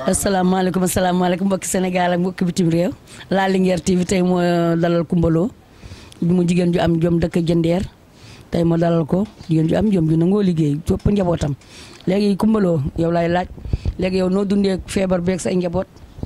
asalaamaaleykum asalaamaaleykum mbokki Sénégal ak mbokki bitim réew La Linguère TV tey moo dalal Coumba Lo mu jigéen ju am jom dëkk jëndeer tey moo dalal ko jigéen ju am jom ju nangoo liggéey topp njabootam léegi Coumba Lo yow laay laaj léegi yow noo dundee feebar beeg say njaboot.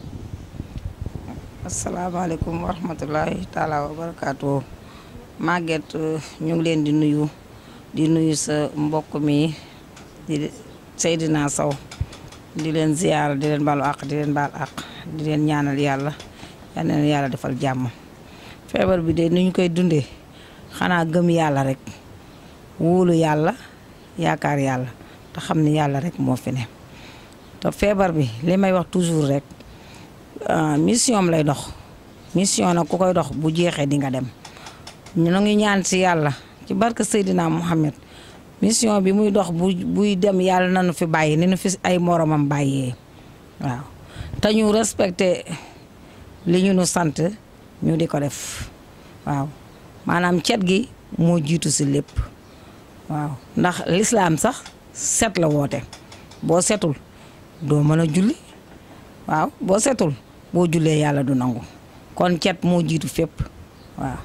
asalaamaaleykum wa rahmatulahi taala wa barakaatu Maguette ñu ngi leen di nuyu di nuyu sa mbokk mi di Seydina Sow di leen ziyaara di leen balu àq di leen baal àq di leen ñaanal yàlla yal na leen yàlla defal jàmm feebar bi de ni ñu koy dundee xanaa gëm yàlla rek wóolu yàlla yaakaar yàlla te xam ni yàlla rek moo fi ne te feebar bi li may wax toujours rek mission am lay dox mission nag ku koy dox bu jeexee di nga dem ñu ngi ñaan ci yàlla ci barke Seydina Mohamed mission bi muy dox bu buy dem yàlla nañu fi bàyyi ni nu fi ay moromam bàyyee waaw te ñu respecté li ñu nu sant ñu di ko def waaw maanaam cet gi moo jiitu si lépp waaw ndax lislaam sax set la woote boo setul doo mën a julli waaw boo setul boo jullee yàlla du nangu kon cet moo jiitu fépp waaw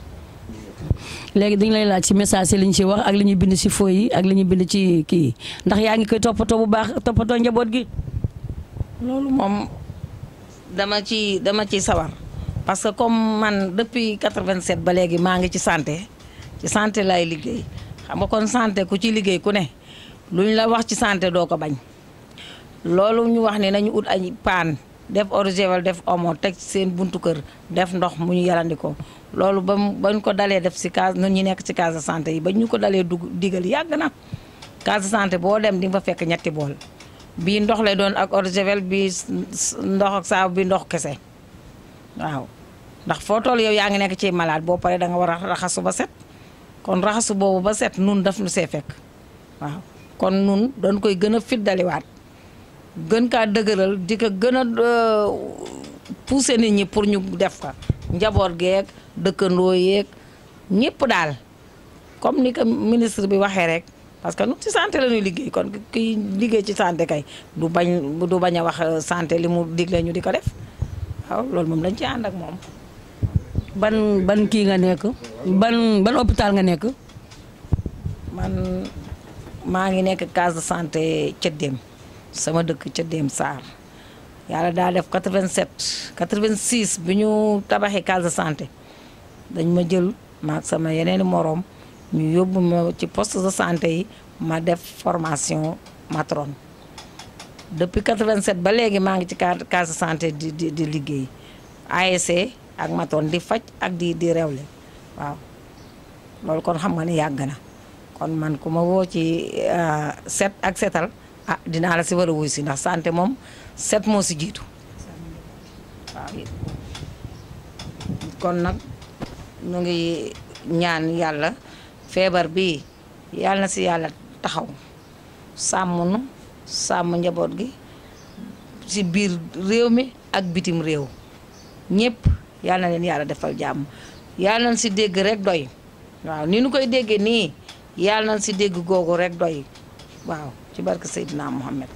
léegi dañu lay laaj ci message yi li ñu ci wax ak li ñuy bind ci fooy yi ak li ñuy bind ci kii ndax yaa ngi koy toppatoo bu baax toppatoo njaboot gi. loolu moom dama ci dama ci sawar parce que comme man depuis 87 ba léegi maa ngi ci santé ci santé lay liggéey xam nga kon santé ku ci liggéey ku ne lu ñu la wax ci santé doo ko bañ loolu ñu wax ne nañu ut ay paan def eau de javel def omo teg seen buntu kër def ndox mu ñu yarandikoo loolu ba mu bañ ko dalee def si case ñun ñi nekk ci case de santé yi ba ñu ko dalee dugg digal yàgg na case de santé boo dem di nga fa fekk ñetti bool bii ndox lay doon ak eau de javel bii ndox ak saabu bi ndox kese waaw ndax foo toll yow yaa ngi nekk ci malade boo paree da nga war a raxasu ba set kon raxasu boobu ba set nun daf nu see fekk waaw kon nun dañ koy gën a fiddaliwaat gën kaa dëgëral di ko gën a pousser nit ñi pour ñu def ko njaboot geeg dëkkandoo yeeg ñëpp daal comme ni ko ministre bi waxee rek parce que nu ci santé la ñuy liggéey kon kiy liggéey ci santé kay du bañ du bañ a wax santé li mu digle ñu di ko def waaw loolu moom dañ ci ànd ak moom. ban ban kii nga nekk ban ban hôpital nga nekk. man maa ngi nekk case de santé Cëddeem sama dëkk Cëddeem Sarr yàlla daa def 87 86 bi ñu tabaxee case de santé dañ ma jël maag sama yeneen moroom ñu yóbbu ma ci poste de santé yi ma def formation matron depuis 87 ba léegi maa ngi ci case de santé di di di liggéey ASC ak matron di faj ak di di rewle waaw loolu kon xam nga ne yàgg na kon man ku ma woo ci set ak setal ah dinaa la si war a wuy si ndax santé moom set moo si jiitu waaw kon nag ñu ngi ñaan yàlla feebar bi yàlla na si yàlla taxaw sàmm nu sàmm njaboot gi si biir réew mi ak bitim réew ñëpp yàlla na leen yàlla defal jàmm yàlla nañ si dégg rek doy waaw ni nu koy déggee nii yàlla nañ si dégg googu rek doy waaw ci barke Seydina Mohamed.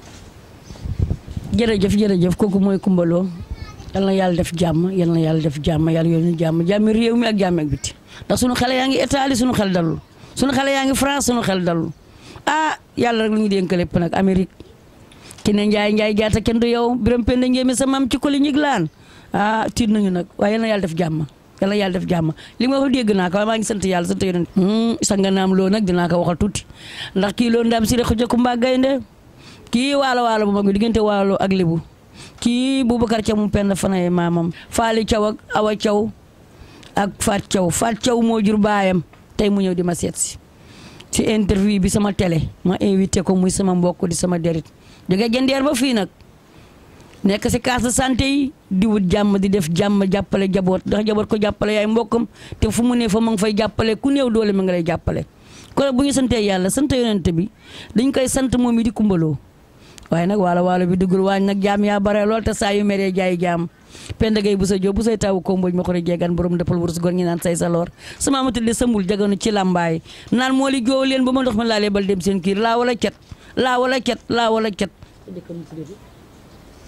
jërëjëf jërëjëf kooku mooy Coumba Lo yal na yàlla def jàmm yal na yàlla def jàmm yàlla yoonu jàmm jàmmi réew mi ak jàmm ak biti ndax sunu xale yaa ngi Italie sunu xel dalul sunu xale yaa ngi France sunu xel dalul ah yàlla rek lu ñu dénk lépp nag Amérique ki ne Njaay Njaay jaata kenn du yow biram penda njéeme sa maam ci koli ñig laan ah tiit nañu nag waaye yal na yàlla def jàmm yal na yàlla def jàmm li ma wax dégg naa ko waaye maa ngi sant yàlla sant yonent sanga naam loo nag dinaa ko waxal tuuti ndax kii loo ndaam si rek xuja kumba gaynde kii waalo waalo bu mag bi diggante waalo ak libu kii Boubacar Thiaw mu pend fanaye maamam Faali Thiaw ak Awa Thiaw ak Faat Thiaw Faat Thiaw moo jur baayam tey mu ñëw di ma seet si ci interview bi sama télé ma invité ko muy sama mbokk di sama derit jóge jëndeer ba fii nag nekk si case de santé yi di wut jàmm di def jàmm jàppale jaboot ndax jaboot ko jàppale yaay mbokkam te fu mu ne fa ma ngi fay jàppale ku néew doole ma nga lay jàppale kon bu ñu santee yàlla sant yonent bi dañ koy sant moom mi di Coumba Lo waaye nag waalo waalo bi duggul waañ nag jaam yaa bare lool te saa yu meree jaay jaam penda gay bu sa jóob bu say tawu ko mbooj ma xore jeegan borom dëppal wurus gor ñi naan say sa loor sama amatul de sambul jaganu ci làmbaay naan moo li joow leen ba ma ndox ma laalee bal dem seen kiir laa wala cet laa wala cet laa wala cet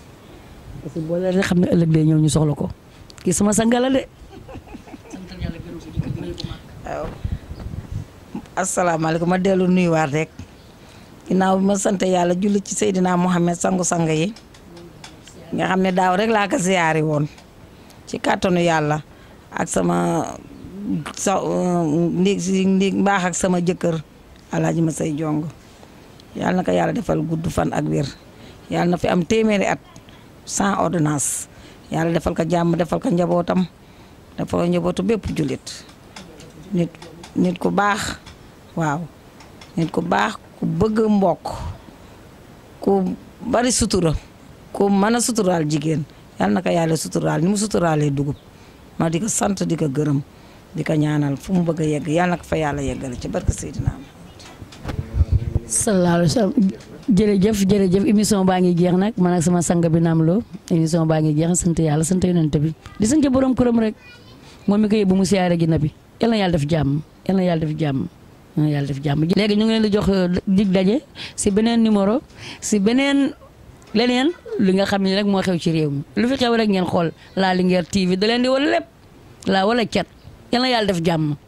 parce que boo leen xam ne ëllëg day ñëw ñu soxla ko kii sama sangala de. waaw asalaamaaleykum ma dellu nuyuwaat rek ginnaaw bi ma sant yàlla julli ci Seydina Mohamed sangu-sang yi nga xam ne daaw rek laa ko ziyaari woon ci kàttanu yàlla ak sama sa ndiig si ndiig mbaax ak sama jëkkër alaaji ma say jong yàlla na ko yàlla defal gudd fan ak wér yàlla na fi am téeméeri at sans ordonnance yàlla defal ko jàmm defal ko njabootam defal ko njabootu bépp jullit nit nit ku baax waaw nit ku baax ku bëgg mbokk ku bari sutura ku mën a suturaal jigéen yal na ko yàlla suturaal ni mu suturaalee dugub ma di ko sant di ko gërëm di ko ñaanal fu mu bëgg a yegg yal na ko fa yàlla yeggale ci barke Seydina sallallahu alayhi wa sallam jërëjëf jërëjëf émission baa ngi jeex nag man ak sama sang bi naam loo émission baa ngi jeex sant yàlla sant yonent bi di sant borom këram rek moom mi ko yóbbu mu siyaare gi na bi yal na yàlla def jàmm yal na yàlla def jàmm yal na yàlla def jàmm léegi ñu ngi leen di jox dig daje si beneen numéro si beneen leneen li nga xam ne rek moo xew ci réew mi lu fi xew rek ngeen xool La Linguère TV da leen di wala lépp laa wala cat yal na yàlla def jàmm